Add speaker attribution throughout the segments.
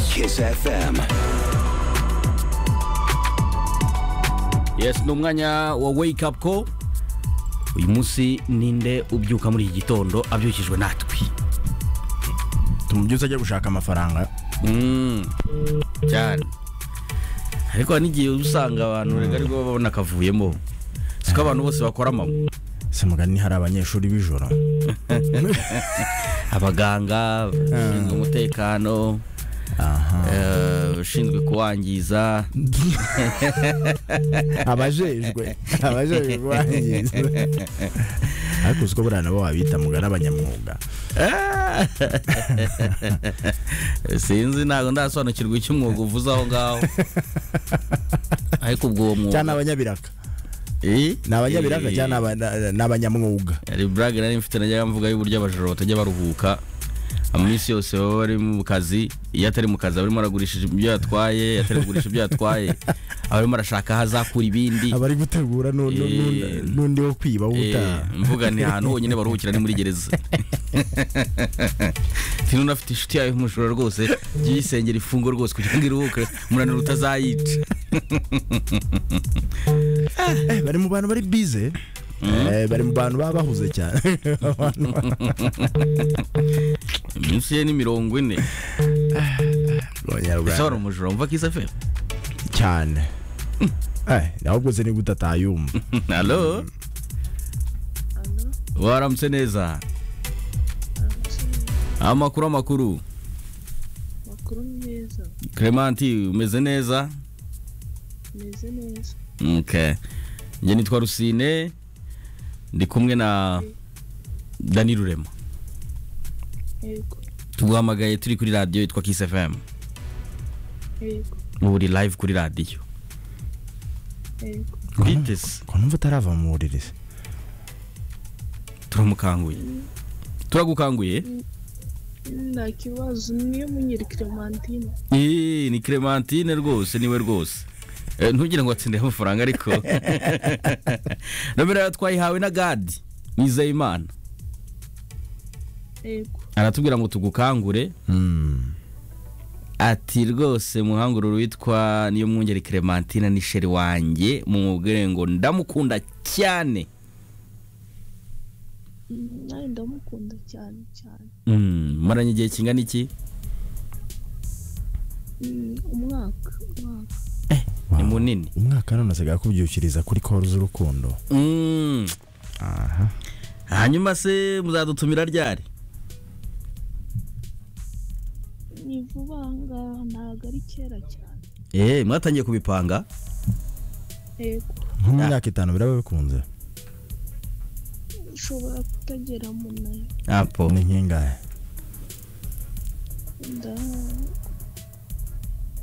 Speaker 1: Kiss FM.
Speaker 2: yes ni umwanya wa wake up call uyu munsi ninde ubyuka muri iki gitondo abyukijwe natwe
Speaker 3: tumubyutse ajya gushaka amafaranga
Speaker 2: Mm, cyane ariko hari n'igihe uba usanga abantu rega ariko babona akavuyemo siko abantu bose bakora mama
Speaker 3: se mugani hari abanyeshuri b'ijoro
Speaker 2: abaganga abashinzwe umutekano
Speaker 3: aha
Speaker 2: eh, ushinzwe kuwangiza
Speaker 3: abajejwe abajejwe kubangiza ariko uziko buriya nabo wabita mugani abanyamwuga
Speaker 2: sinzi ntabwo ndasobanukirwa icyo umwuga uvuze aho ngaho ariko ubwo uwo
Speaker 3: cyangwa ni
Speaker 2: mwuga
Speaker 3: abanyabiraka
Speaker 2: Eh?
Speaker 3: ni abanyabiraka
Speaker 2: Eh,
Speaker 3: cyangwa ni aba- ni abanyamwuga
Speaker 2: hari burage nari mfite najyaga mvuga y'uburyo abajura batajya baruhuka iminsi yose baba bari mu kazi iyo atari mu kazi aba arimo aragurisha ibyo yatwaye iyo atari kugurisha ibyo yatwaye aba arimo arashaka aho azakura ibindi
Speaker 3: abari gutegura nu- nu- nu-
Speaker 2: Eh.
Speaker 3: n'undi wo kwiba
Speaker 2: Eh,
Speaker 3: w'ubutaha
Speaker 2: mvuga ni ahantu honyine baruhukira ni muri gereza tino unafite inshuti yawe y'umujura rwose jya uyisengera ifungo rwose kugira ngo iruhuke umunaniro utazayica
Speaker 3: Eh, bari mu bantu bari bize Eh, bari mu bantu baba bahuze cyane Abantu
Speaker 2: iminsi ye ni mirongo ine
Speaker 3: b'abanyarwanda.
Speaker 2: ese wari umujura wumva kisafe
Speaker 3: cyane Eh, ahubwo se niba utatayumva
Speaker 2: halo waramutse neza amakuru amakuru
Speaker 4: amakuru ni meza
Speaker 2: clemanti umeze neza
Speaker 4: meze neza
Speaker 2: okay. njye nitwa rusine ndi kumwe na dani rurema
Speaker 4: yego
Speaker 2: tuguhamagaye turi kuri radiyo yitwa kiss fm
Speaker 4: yego
Speaker 2: ubu uri live kuri radiyo
Speaker 4: yego
Speaker 2: twiteze
Speaker 3: ko numva utarava mu buriri se
Speaker 2: turamukanguye turagukanguye
Speaker 4: nta kibazo niyo munyiri clementine
Speaker 2: Eee, ni clementine rwose niwe rwose Eh, ntugire ngo watsindire amafaranga ariko nomero yawe twayihawe na gadi nizeyimana
Speaker 4: yego
Speaker 2: aratubwira ngo tugukangure ati rwose muhangururu witwa niyo mwungeri clementine ni sheri wanjye mumubwire ngo ndamukunda cyane
Speaker 4: nawe ndamukunda cyane cyane
Speaker 2: Mm, maranye igihe kingana iki
Speaker 4: Mm, umwaka umwaka
Speaker 2: ni munini
Speaker 3: umwaka none asigaye akubyukiriza kuri koru z'urukundo
Speaker 2: Mm,
Speaker 3: aha
Speaker 2: hanyuma se muzadutumira ryari
Speaker 4: ni vuba aha ngaha ntabwo ari kera cyane
Speaker 2: Eh, mwatangiye kubipanga
Speaker 4: yego
Speaker 3: nko mu myaka itanu biraba bikunze
Speaker 4: ushobora kutagera mu nayo
Speaker 2: apo
Speaker 3: ni nk'ingahe
Speaker 4: nda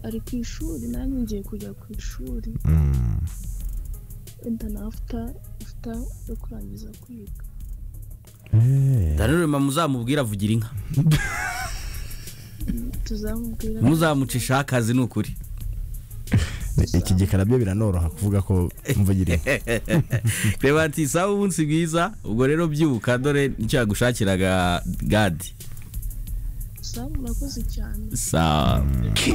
Speaker 4: ari ku ishuri nanjye ngiye kujya ku ishuri
Speaker 3: Mm.
Speaker 4: wenda nafuta afuta yo kurangiza kwiga
Speaker 3: Eh,
Speaker 2: daniro muzamubwira avugira inka
Speaker 4: tuzamubwira
Speaker 2: muzamucishaho akazi ni ukuri
Speaker 3: iki gikara byo biranoroha kuvuga ko mvugira inka.
Speaker 2: reba ati sawa umunsi bwiza ubwo rero byuka dore nicyo yagushakiraga gadi
Speaker 4: sawa murakoze cyane
Speaker 2: sawa